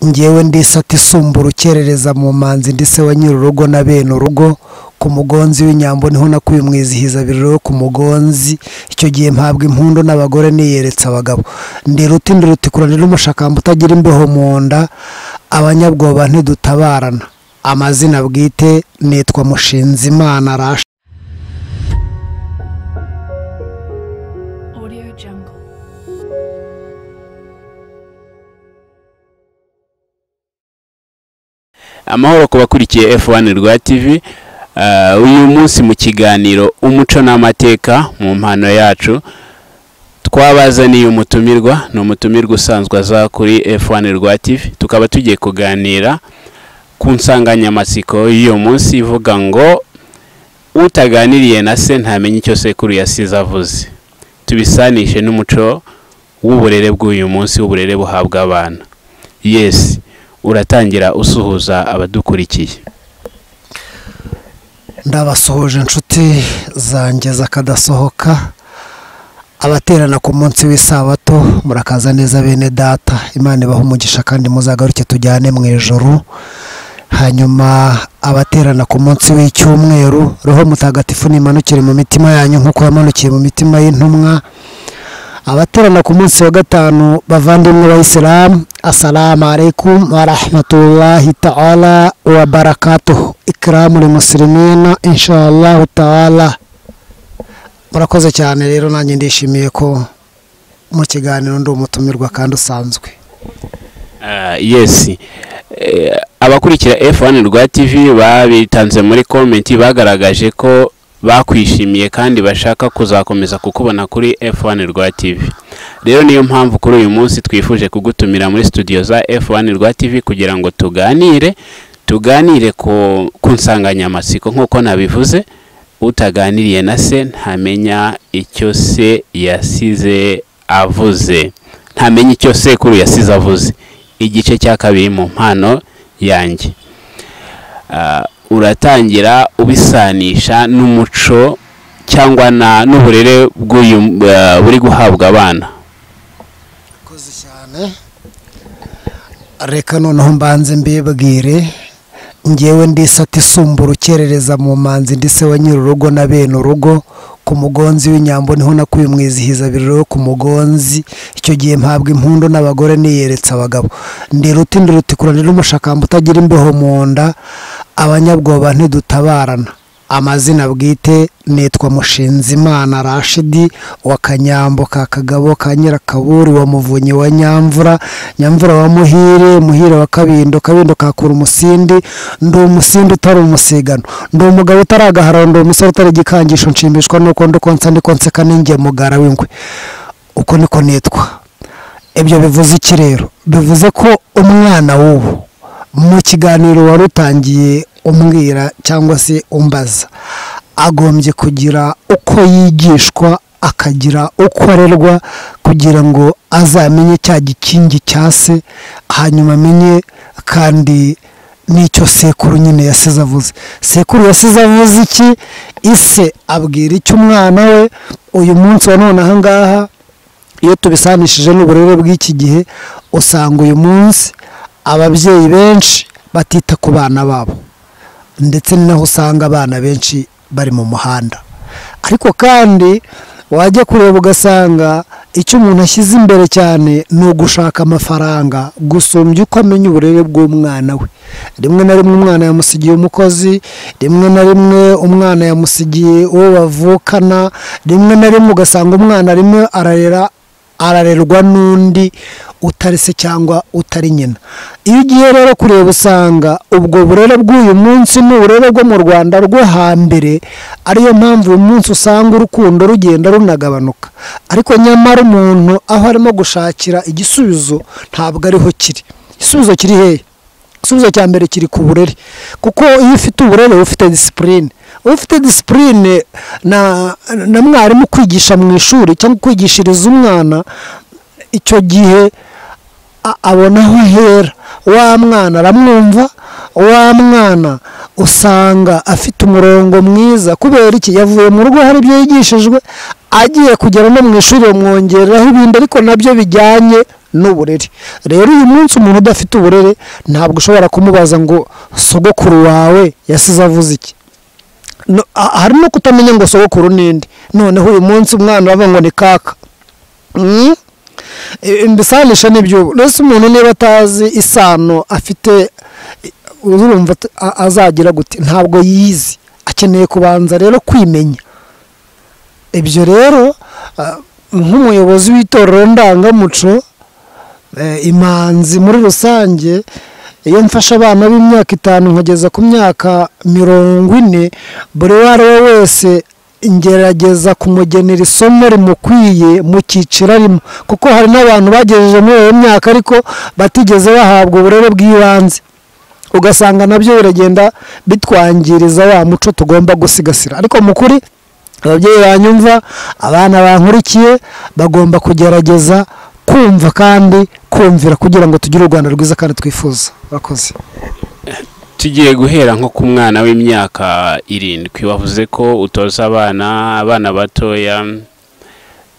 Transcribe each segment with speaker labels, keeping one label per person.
Speaker 1: ngewe ndi isumba urukerereza mu manzi ndetse wa nyir'urugo na bene urugo ku mugonzi w'inyambo niho nakuye umwizihiza biriro ku mugonzi icyo gihe mpabwa impundu n'abagore niyeretse abagabo ndi ruti ndi rutikuranira umushakamba utagira imbeho mu nda abanyabwoba ntidutabarana amazina bwite nitwa mushinzimana rashi
Speaker 2: Audio Jungle.
Speaker 3: amahoro ku bakurikiye F1 rwa TV Ah, uyu munsi mu kiganiro umuco n'amateka mu mpano yacu twabazaniye umutumirwa ni umutumirwa usanzwe aza kuri F1 rwa TV tukaba tugiye kuganira ku nsanganyamatsiko y'uyu munsi ivuga ngo utaganiriye na se ntamenya icyo sekuru yasize avuze tubisanishe n'umuco w'uburere bw'uyu munsi w'uburere buhabwa abana yesi uratangira usuhuza abadukurikiye
Speaker 1: ndabasuhuje inshuti zanjye zakadasohoka abaterana ku munsi w'isabato murakaza neza bene data imana ibaha umugisha kandi muzagaruke tujyane mu ijoro hanyuma abaterana ku munsi w'icyumweru roho mutagatifu nimanukire mu mitima yanyu nk'uko yamanukiye mu mitima y'intumwa abaterana ku munsi wa gatanu bavandimwe bayisilamu asalamu alaikum wa rahmatullahi ta'ala wa barakatuhu ikiramu li musilimina inshallah ta'ala murakoze cyane rero nanjye ndishimiye ko mu kiganiro ndi umutumirwa kandi usanzwe
Speaker 3: Ah, yes Eh, abakurikira F1 rwa TV babitanze muri comment bagaragaje ko bakwishimiye kandi bashaka kuzakomeza kukubona kuri F1 rwa TV rero niyo mpamvu kuri uyu munsi twifuje kugutumira muri studio za F1 rwa TV kugira ngo tuganire tuganire ku, ku nsanganyamatsiko nk'uko nabivuze utaganiriye na se ntamenya icyo se yasize avuze ntamenya icyo sekuru yasize avuze igice cya kabiri mu mpano yanjye Ah, uratangira ubisanisha n'umuco cyangwa na- n'uburere bw'uyu ah, buri guhabwa abana
Speaker 1: murakoze cyane reka noneho mbanze mbibwire ngewe ndi isata isumba urukerereza mu manzi ndetse wa nyir'urugo na bene urugo ku mugonzi w'inyambo niho nakuye umwizihiza biriro ku mugonzi icyo gihe mpabwa impundu n'abagore niyeretse abagabo ndi ruti ndi rutikuranira umushakamba utagira imbeho mu nda abanyabwoba ntidutabarana amazina bwite nitwa mushinzimana rashidi wa kanyambo ka kagabo ka nyirakaburi wa muvunyi wa nyamvura nyamvura wa muhire muhire wa kabindo kabindo kakura umusindi ndi umusindi utari umusigano ndi umugabo utari agaharo ndi umusore utari igikangisho nshimishwa nuko ndi konsa ndi konseka ninjye mugara w'ingwe uko niko nitwa ibyo bivuze iki rero bivuze ko umwana w'ubu mu kiganiro wari utangiye umbwira cyangwa se umbaza agombye kugira uko yigishwa akagira uko arerwa kugira ngo azamenye cya gikingi cya se hanyuma amenye kandi n'icyo sekuru nyine yasize avuze sekuru yasize avuze iki ise abwira icyo umwana we uyu munsi wa none ahangaha iyo tubisanishije n'uburere bw'iki gihe usanga uyu munsi ababyeyi benshi batita ku bana babo ndetse ni naho usanga abana benshi bari mu muhanda ariko kandi wajya kureba ugasanga icyo umuntu ashyize imbere cyane ni ugushaka amafaranga gusumbya uko amenya uburere bw'umwana we rimwe na rimwe umwana yamusigiye umukozi rimwe na rimwe umwana yamusigiye uwo bavukana rimwe na rimwe ugasanga umwana rimwe ararera ararerwa n'undi utari se cyangwa utari nyina iyo ugiye rero kureba usanga ubwo burere bw'uyu munsi ni uburere bwo mu rwanda rwo hambere ariyo mpamvu uyu munsi usanga urukundo rugenda runagabanuka ariko nyamara umuntu aho arimo gushakira igisubizo ntabwo ariho kiri igisubizo kiri hehe igisubizo cya mbere kiri ku burere kuko iyo ufite uburere uba ufite disipurine ufite disipurine na na mwarimu kwigisha mu ishuri cyangwa kwigishiriza umwana icyo gihe a- abona aho ahera wa mwana aramwumva wa mwana usanga afite umurongo mwiza kubera iki yavuye mu rugo hari ibyo yigishijwe agiye kugera no mu ishuri bamwongereraho ibindi ariko nabyo bijyanye n'uburere rero uyu munsi umuntu udafite uburere ntabwo ushobora kumubaza ngo sogokuru wawe yasize avuze iki No- ha- hari no kutamenya ngo sogokuru n'indi noneho uyu munsi umwana uravuga ngo ni kaka Mm? E, mbisanisha n'iby'ubu rero umuntu niba atazi isano afite e, urumva at- a- azagira gute ntabwo yizi akeneye kubanza rero kwimenya ibyo rero ah, nk'umuyobozi w'itorero ndangamuco eh, imanzi muri rusange iyo mfashe abana b'imyaka itanu nkageza ku myaka mirongo ine buri uwo ari we wese ngerageza kumugenera isomo rimukwiye mu cyiciro arimo kuko hari n'abantu bagejeje muri iyo myaka ariko batigeze bahabwa uburere bw'ibanze ugasanga nabyo biragenda bitwangiriza wa muco tugomba gusigasira ariko mu kuri ababyeyi banyumva abana bankurikiye bagomba kugerageza kumva kandi kumvira kugira ngo tugire u rwanda rwiza kandi twifuza bakoze
Speaker 3: tugiye guhera nko ku mwana w'imyaka irindwi wavuze ko utoza abana abana batoya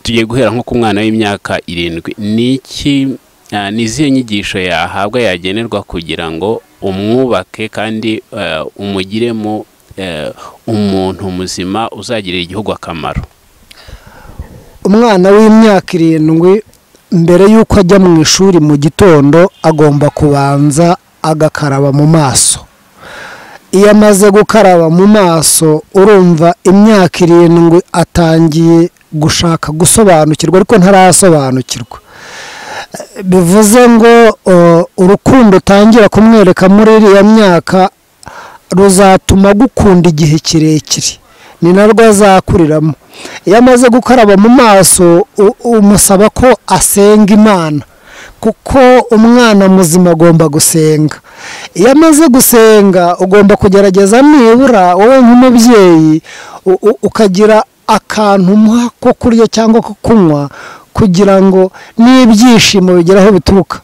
Speaker 3: tugiye guhera nko ku mwana w'imyaka irindwi ni iki ah, ni izihe nyigisho yahabwa yagenerwa kugira ngo umwubake kandi eh, umugiremo eh, umuntu muzima uzagirira igihugu akamaro
Speaker 1: umwana w'imyaka irindwi mbere y'uko ajya mu ishuri mu gitondo agomba kubanza agakaraba mu maso iyo amaze gukaraba mu maso urumva imyaka irindwi atangiye gushaka gusobanukirwa ariko ntarasobanukirwa bivuze ngo uh, urukundo utangira kumwereka muri iriya myaka ruzatuma agukunda igihe kirekire ni narwo azakuriramo iyo amaze gukaraba mu maso u- umusaba ko asenga imana kuko umwana muzima agomba gusenga iyo amaze gusenga ugomba kugerageza nibura wowe nk'umubyeyi u- u- ukagira akantu umuha ko kurya cyangwa ko kunywa kugira ngo n'ibyishimo bigere aho bituruka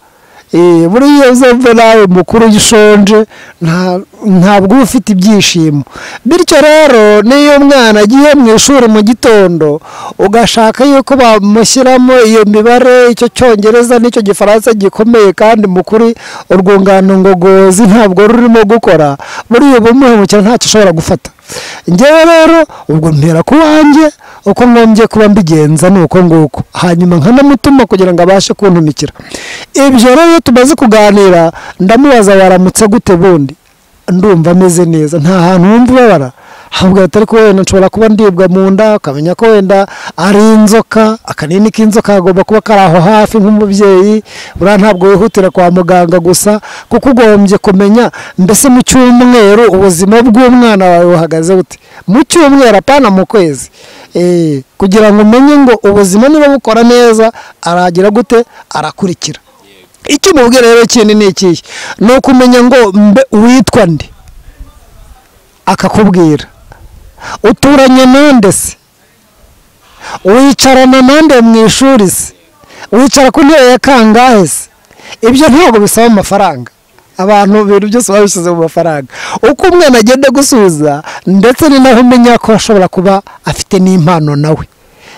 Speaker 1: Eh, buriya uzumve nawe mukuru ujya ushonje nta- ntabwo uba ufite ibyishimo bityo rero n'iyo umwana agiye mu ishuri mu gitondo ugashaka yuko bamushyiramo iyo mibare icyo cyongereza n'icyo gifaransa gikomeye kandi mukuri urwungano ngogozi ntabwo rurimo gukora buriya uba umuhemukira ntacyo ushobora gufata ngewe rero ubwo mpera ku wanjye uko ngombye kuba mbigenza ni uko nguko hanyuma nkanamutuma kugira ngo abashe kuntumikira ibyo rero iyo tumaze kuganira ndamubaza waramutse gute bundi ndumva ameze neza nta hantu wumva ubabara ahubwo atari ko wenda nshobora kuba ndibwa mu nda ukamenya ko wenda ari inzoka akanini k'inzoka kagomba kuba kari aho hafi nk'umubyeyi buriya ntabwo wihutira kwa muganga gusa kuko ugombye kumenya mbese mu cyumweru ubuzima bw'umwana wawe buhagaze bute mu cyumweru apana mu kwezi Eh, kugira ngo umenye ngo ubuzima niba bukora neza aragira gute arakurikira icyo umubwira rero kindi ni ikihe ni ukumenya ngo mbe witwa nde akakubwira uturanye nande se wicarana nande mu ishuri se wicara ku ntebe ya kangahe se ibyo ntabwo bisaba amafaranga abantu ibintu byose babishyize mu mafaranga uko umwana agenda gusubiza ndetse ni naho umenya ko ashobora kuba afite n'impano nawe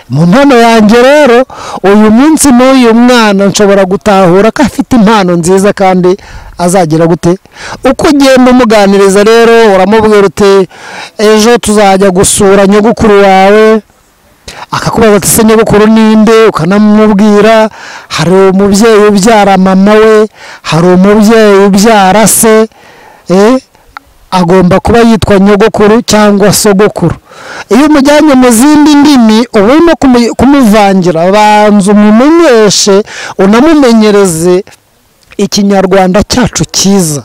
Speaker 1: mu mpano yanjye rero uyu munsi n'uyu mwana nshobora gutahura ko afite impano nziza kandi azagira gute uko ugenda umuganiriza rero uramubwira uti ejo tuzajya gusura nyogukuru wawe akakubaza ati se nyogokuru ninde ukanamubwira hari umubyeyi ubyara mama we hari umubyeyi ubyara se eh, agomba kuba yitwa nyogokuru cyangwa sogokuru iyo umujyanye mu zindi ndimi uba urimo kumu- kumuvangira banza umumenyeshe unamumenyereze ikinyarwanda cyacu cyiza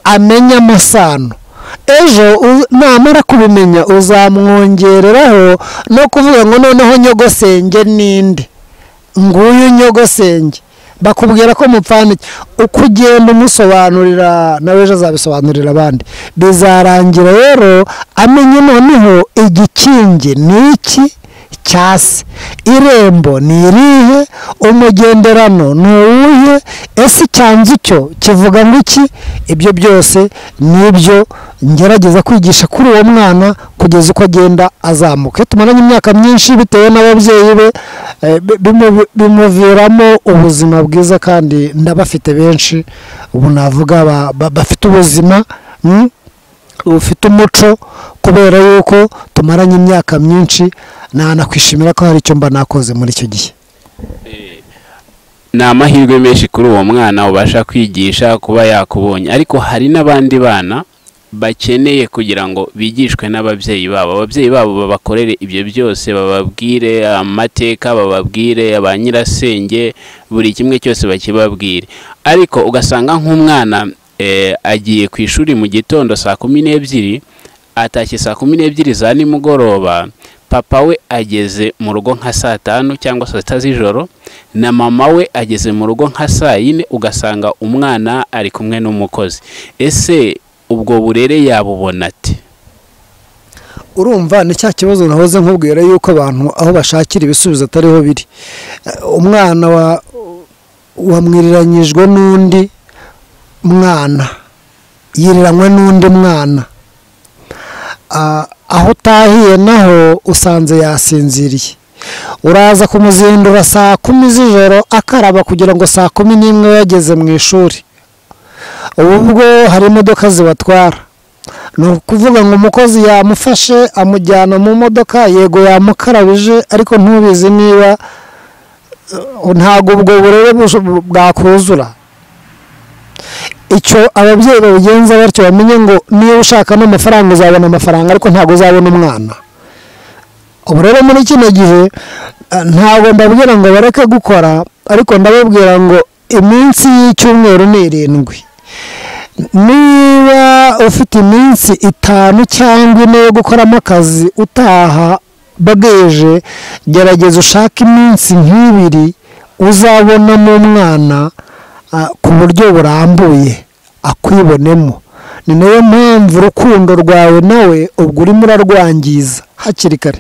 Speaker 1: amenye amasano ejo u- namara kubimenya uzamwongereraho no kuvuga ngo noneho nyogosenge ninde nguyu nyogosenge bakubwira ko mupfana iki uko ugenda umusobanurira nawe ejo azabisobanurira abandi bizarangira rero amenye noneho igikingi ni iki cyase irembo ni irihe umugenderano ni uwuhe ese icyanzu cyo kivuga ngo iki ibyo byose ni ibyo ngerageza kwigisha kuri uwo mwana kugeza uko agenda azamuka iyo tumaranye imyaka myinshi bitewe n'ababyeyi be eh, bi- bimu- bimuviramo ubuzima bwiza kandi ndabafite benshi ubu navuga ba- ba- bafite ubuzima mm, bufite umuco kubera yuko tumaranye imyaka myinshi nanakwishimira ko hari icyo mba nakoze muri icyo gihe
Speaker 3: ni amahirwe menshi kuri uwo mwana ubasha kwigisha kuba yakubonye ariko hari n'abandi bana bakeneye kugira ngo bigishwe n'ababyeyi babo ababyeyi babo babakorere ibyo byose bababwire amateka bababwire ba nyirasenge buri kimwe cyose bakibabwire ariko ugasanga nk'umwana eh, agiye ku ishuri mu gitondo saa kumi n'ebyiri atashye saa kumi n'ebyiri za nimugoroba papa we ageze mu rugo nka saa tanu cyangwa saa sita z'ijoro na mama we ageze mu rugo nka saa yine ugasanga umwana ari kumwe n'umukozi ese ubwo burere yabubona ati
Speaker 1: urumva ni cya kibazo nahoze nkubwira yuko abantu aho bashakira ibisubizo atariho biri Eh, umwana wa- wamwiriranyijwe n'undi mwana yiriranywe n'undi mwana Ah, aho utahiye naho usanze yasinziriye uraza kumuzindura saa kumi z'ijoro akaraba kugira ngo saa kumi n'imwe we yageze mu ishuri ubu bwo hari imodoka zibatwara ni ukuvuga ngo umukozi yamufashe amujyana mu modoka yego yamukarabije ariko ntubizi niba eh, ntabwo ubwo burere bush- bwakuzura icyo ababyeyi babigenza batyo bamenye ngo niba ushaka n'amafaranga uzabona amafaranga ariko ntabwo uzabona umwana ubu rero muri kino gihe eh, ntabwo ndabwira ngo bareke gukora ariko ndababwira ngo iminsi y'icyumweru ni irindwi niba ufite iminsi itanu cyangwa ine yo gukoramo akazi utaha bageje gerageza ushake iminsi nk'ibiri uzabonamo umwana ah, ku buryo burambuye akwibonemo ni nayo mpamvu urukundo rwawe nawe ubwo urimo urarwangiza hakiri kare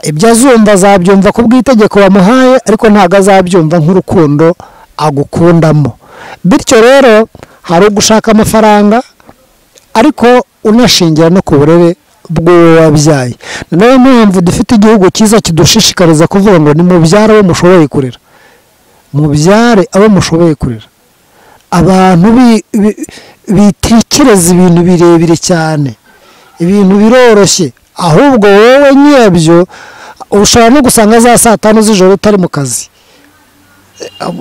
Speaker 1: ibyo azumva azabyumva ku bw'itegeko bamuhaye ariko ntabwo azabyumva nk'urukundo agukundamo bityo rero hari ugushaka amafaranga ariko unashingira no ku burere bw'uwo wabyaye ni nayo mpamvu dufite igihugu cyiza kidushishikariza kuvuga ngo nimubyare abo mushoboye kurera mubyare abo mushoboye kurera abantu bi- bi- bitekereza ibintu birebire cyane ibintu biroroshye ahubwo wowe nyirabyo ushobora no gusanga za saa tanu z'ijoro utari mu kazi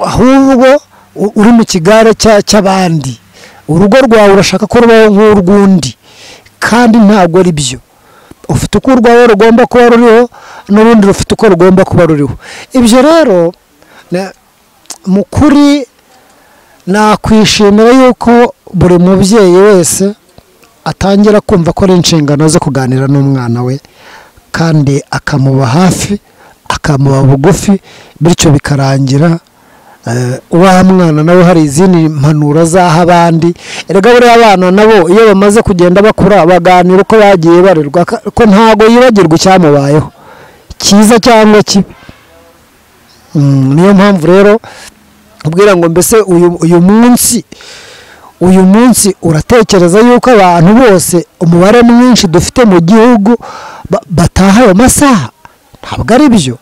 Speaker 1: ahubwo u- uri mu kigare cya- cy'abandi urugo rwawe urashaka ko rubaho nk'urw'undi kandi ntabwo ari byo ufite uko urwawe rugomba kuba ruriho n'urundi rufite uko rugomba kuba ruriho ibyo rero na- mu kuri nakwishimira yuko buri mubyeyi wese atangira kumva ko ari inshingano zo kuganira n'umwana we kandi akamuba hafi akamuba bugufi bityo bikarangira eh, wa mwana nawe hari izindi mpanuro azaha abandi erega buriya abana nabo iyo bamaze kugenda bakura baganira uko bagiye barerwa ka- ko ntabwo yibagirwa icyamubayeho cyiza cyangwa kibi Mm, niyo mpamvu rero ubwira ngo mbese uyu uyu munsi uyu munsi uratekereza yuko abantu bose umubare mwinshi dufite mu gihugu ba- bataha ayo masaha ntabwo ari byo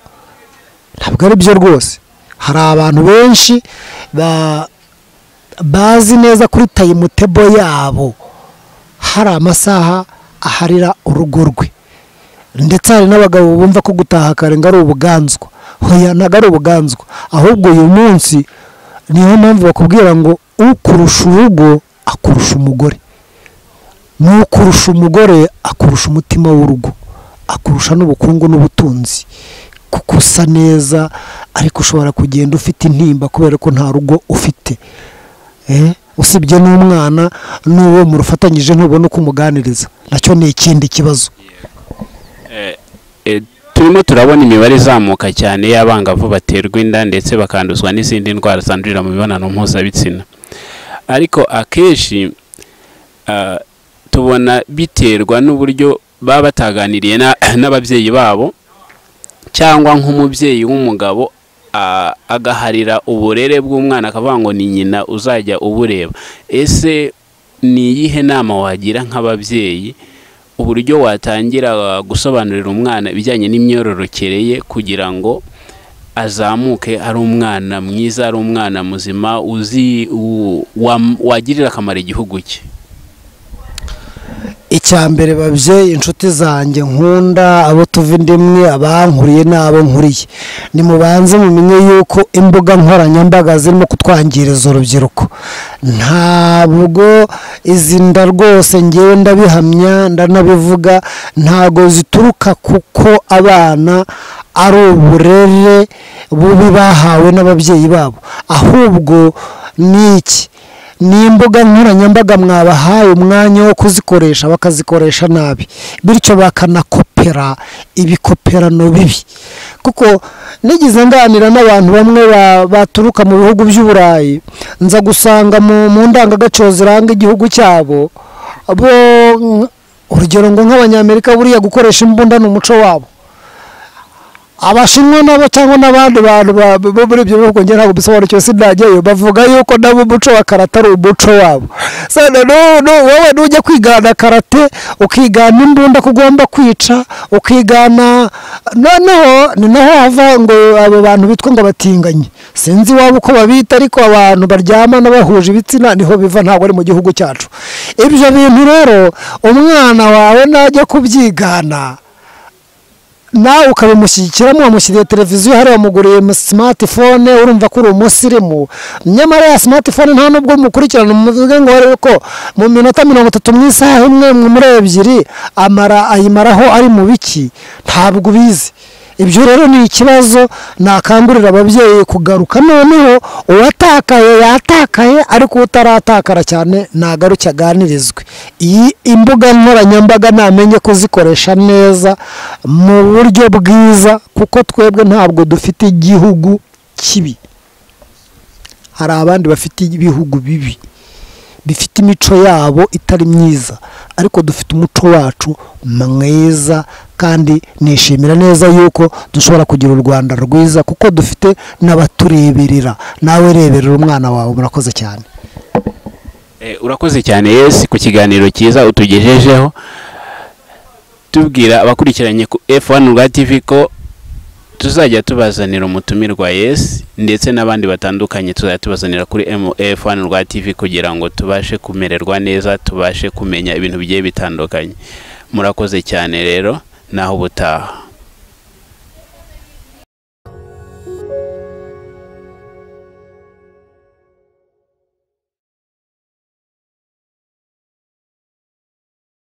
Speaker 1: ntabwo ari byo rwose hari abantu benshi ba- bazi neza kuri tayimutebo yabo hari amasaha aharira urugo rwe ndetse hari n'abagabo bumva ko gutaha kare ngo ari ubuganzwa hoya ntabwo ari ubuganzwa ahubwo uyu munsi niyo mpamvu bakubwira ngo ukurusha urugo akurusha umugore n'ukurusha umugore akurusha umutima w'urugo akurusha n'ubukungu n'ubutunzi kuko usa neza ariko ushobora kugenda ufite intimba kubera ko nta rugo ufite Eh, usibye n'umwana n'uwo murufatanyije ntubona uko umuganiriza nacyo ni ikindi kibazo
Speaker 3: Eh, turimo turabona imibare izamuka cyane y'abangavu baterwa inda ndetse bakanduzwa n'izindi ndwara zandurira mu mibonano mpuzabitsina ariko akenshi ah, tubona biterwa n'uburyo baba bataganiriye na- n'ababyeyi babo cyangwa nk'umubyeyi w'umugabo a- agaharira uburere bw'umwana akavuga ngo ni nyina uzajya ubureba ese ni iyihe nama wagira nk'ababyeyi uburyo watangira gusobanurira umwana ibijyanye n'imyororokere ye kugira ngo azamuke ari umwana mwiza ari umwana muzima uzi u- wam- wagirira akamaro igihugu cye
Speaker 1: icya mbere babyeyi inshuti zanjye nkunda abo tuva inda imwe abankuriye n'abo nkuriye nimubanze mumenye yuko imbuga nkoranyambaga zirimo kutwangiriza urubyiruko ntabwo izi nda rwose ngewe ndabihamya ndanabivuga ntabwo zituruka kuko abana ari uburere bubi bahawe n'ababyeyi babo ahubwo ni iki ni imbuga nkoranyambaga mwabahaye umwanya wo kuzikoresha bakazikoresha nabi bityo bakanakopera ibikoperano bibi kuko nigeze nganira n'abantu bamwe ba- baturuka mu bihugu by'uburayi nza gusanga mu mu ndangagaciro ziranga igihugu cyabo bo nk- urugero ngo nk'abanyamerika buriya gukoresha imbunda ni umuco wabo abashinwa nabo cyangwa n'abandi bantu ba- bo muri ibyo bihugu njye ntabwo bisobanukiwe sinajyayo bavuga yuko nabo umuco wa karate ari umuco wabo sana wowe nujya kwigana karate ukigana imbunda ko ugomba kwica ukigana noneho ni naho hava ngo abo bantu bitwa ngo abatinganyi sinzi iwabo uko babita ariko abantu baryamana bahuje ibitsina niho biva ntabwo ari mu gihugu cyacu ibyo bintu rero umwana wawe najya kubyigana nawe ukabimushyigikiramo wamushyiriye televiziyo hariya wamuguriye smartphone urumva ko uri umusirimu nyamara ya smartphone nta nubwo mukurikirana muvuge ngo arebe ko mu minota mirongo itatu mu isaha imwe muri ebyiri amara ayimaraho ari mu biki ntabwo ubizi ibyo rero ni ikibazo nakangurira ababyeyi kugaruka noneho uwatakaye yatakaye ariko utaratakara cyane nagaruke aganirizwe iyi imbuga nkoranyambaga namenye kuzikoresha neza mu buryo bwiza kuko twebwe ntabwo dufite igihugu kibi hari abandi bafite ibihugu bibi bifite imico yabo itari myiza ariko dufite umuco wacu mwiza kandi nishimira neza yuko dushobora kugira u rwanda rwiza kuko dufite n'abatureberera nawe reberera umwana wawe murakoze cyane
Speaker 3: Eh, urakoze cyane yesi ku kiganiro cyiza utugejejeho tubwira abakurikiranye ku F1 rwa TV ko tuzajya tubazanira umutumirwa yesi ndetse n'abandi batandukanye tuzajya tubazanira kuri M- F1 rwa TV kugira ngo tubashe kumererwa neza tubashe kumenya ibintu bigiye bitandukanye murakoze cyane rero naho ubutaha